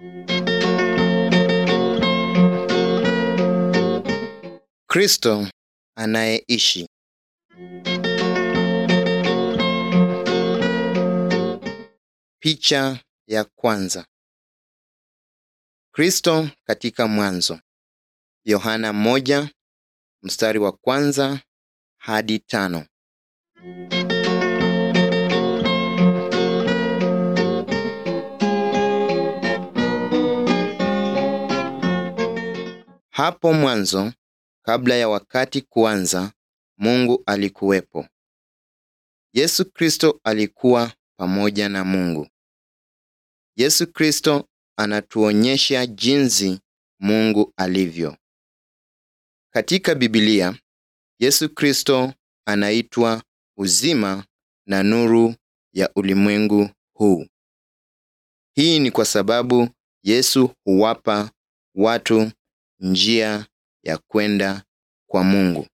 Kristo anayeishi. Picha ya kwanza. Kristo katika mwanzo. Yohana moja mstari wa kwanza hadi tano. Hapo mwanzo, kabla ya wakati kuanza, Mungu alikuwepo. Yesu Kristo alikuwa pamoja na Mungu. Yesu Kristo anatuonyesha jinsi Mungu alivyo. Katika Biblia, Yesu Kristo anaitwa uzima na nuru ya ulimwengu huu. Hii ni kwa sababu Yesu huwapa watu njia ya kwenda kwa Mungu.